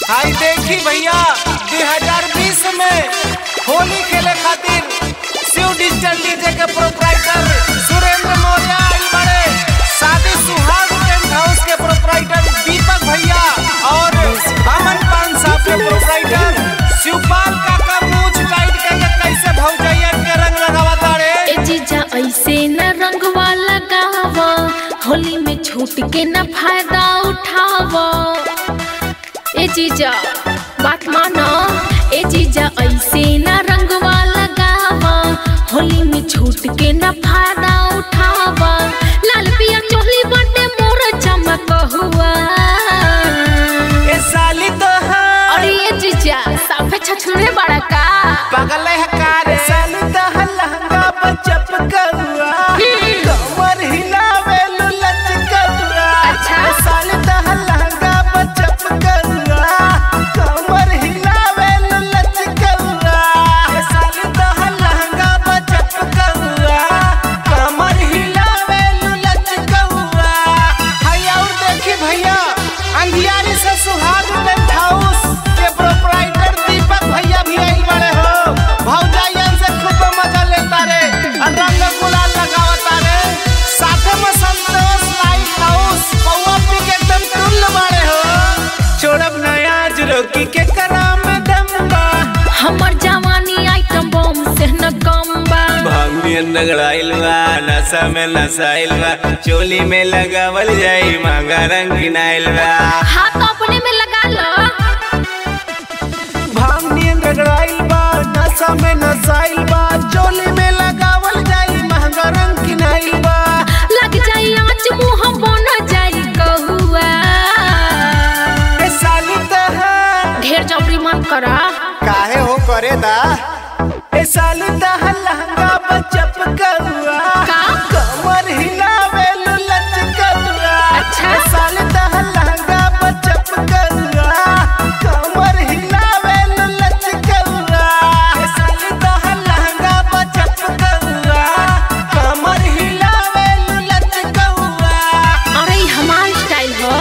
हाय देखी भैया 2020 में होली खेले खातिर शिव डिजिटल डीजे के प्रोपराइटर सुरेंद्र मौर्य आइल बड़े शादी सुहाग टेंट हाउस के प्रोपराइटर दीपक भैया और अमन पान साहब के प्रोपराइटर शिवपाल काका मूछ टाइट करके कैसे भौजैया के रंग लगावा तारे ए जीजा ऐसे न रंगवा लगावा होली में छूट के न फायदा उठावा ए जीजा बात मानो ए जीजा ऐसे न रंगवा लगावा होली में छूट के न फायदा उठावा लाल पिया चोली बटे मोर चमक हुआ ए साली तो हाँ अरे ये जीजा साफे छछुरे बड़ा का पगल है कार साली तो हाँ लहंगा पर चपकौआ कमर हिलावे लुलच कौआ अच्छा। साली तो हाँ लहंगा पर चपकौआ कमर हिलावे लुलच कौआ साली तो हाँ लहंगा पर चपकौआ कमर हिलावे लुलच कौआ भैया और देखी भैया अंधियारी से सुहाग टेंट हाउस के प्रोपराइटर दीपक भैया भी आइल बड़े हो भौजाइयन से खूब मजा लेता रे और रंग गुलाल लगावता रे साथे में संतोष लाइट हाउस पौवा पी के एकदम टुल्ल बड़े हो छोड़ब नया रोकी के कराम दम्बा हमर जवानी आइटम बम से न कम बा भांगियन नगड़ाइल बा नशा में नसाइल बा चोली में लगावल जाई मांगा रंग किनाइल बा हाथ अपने में लगा लो भांग नियन रगड़ाइल बा नशा में नसाइल बा चोली में लगावल जाई महंगा रंग किनाइल बा लग जाई आँच मुँह बन जाई कहुआ ए साली तो है ढेर जबरी मत करा काहे हो करे दा ए साली दह लहंगा पर चपकौआ का? कमर हिलावे लुलच कौआ अच्छा। ए साली दह लहंगा पर चपकौआ कमर हिलावे लुलच कौआ ए साली दह लहंगा पर चपकौआ कमर हिलावे लुलच कौआ अरे ई हमार स्टाइल हो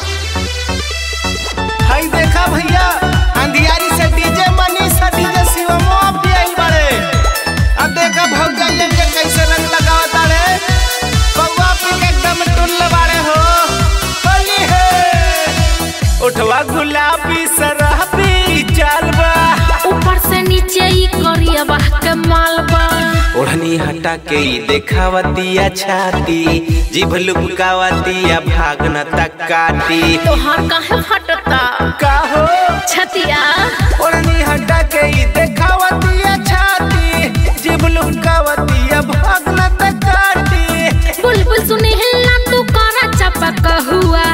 हाय देखा भैया अंधियारी से डीजे मनीष से डीजे शिवमो भी आइल बड़े अब देखा भौजाइयन के कैसे रंग लगावत रे कौवा पी के एकदम टुल्ल बाड़े हो होली है उठवा गुलाबी शराबी चालबा ऊपर से नीचे ई करिया बाह के मालबा ओढ़नी हटा के ई देखावतिया छाती जीभ लुकावतिया भागना तक काटी तोहार काहे फटता का हो छतिया ओढ़नी हटा के ई देखावतिया छाती जीभ लुकावतिया भागना तक काटी बुलबुल सुने हिलना तू करा चपक हुआ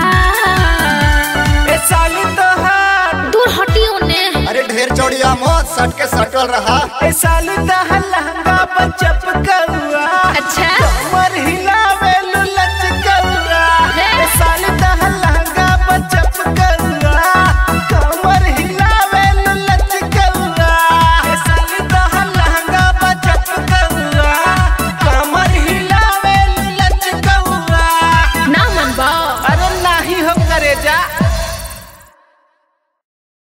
ए साली तो हार दूर हटियो ने अरे ढेर चौड़िया मत सट के सटल रहा ए साली दह लहंगा पर चप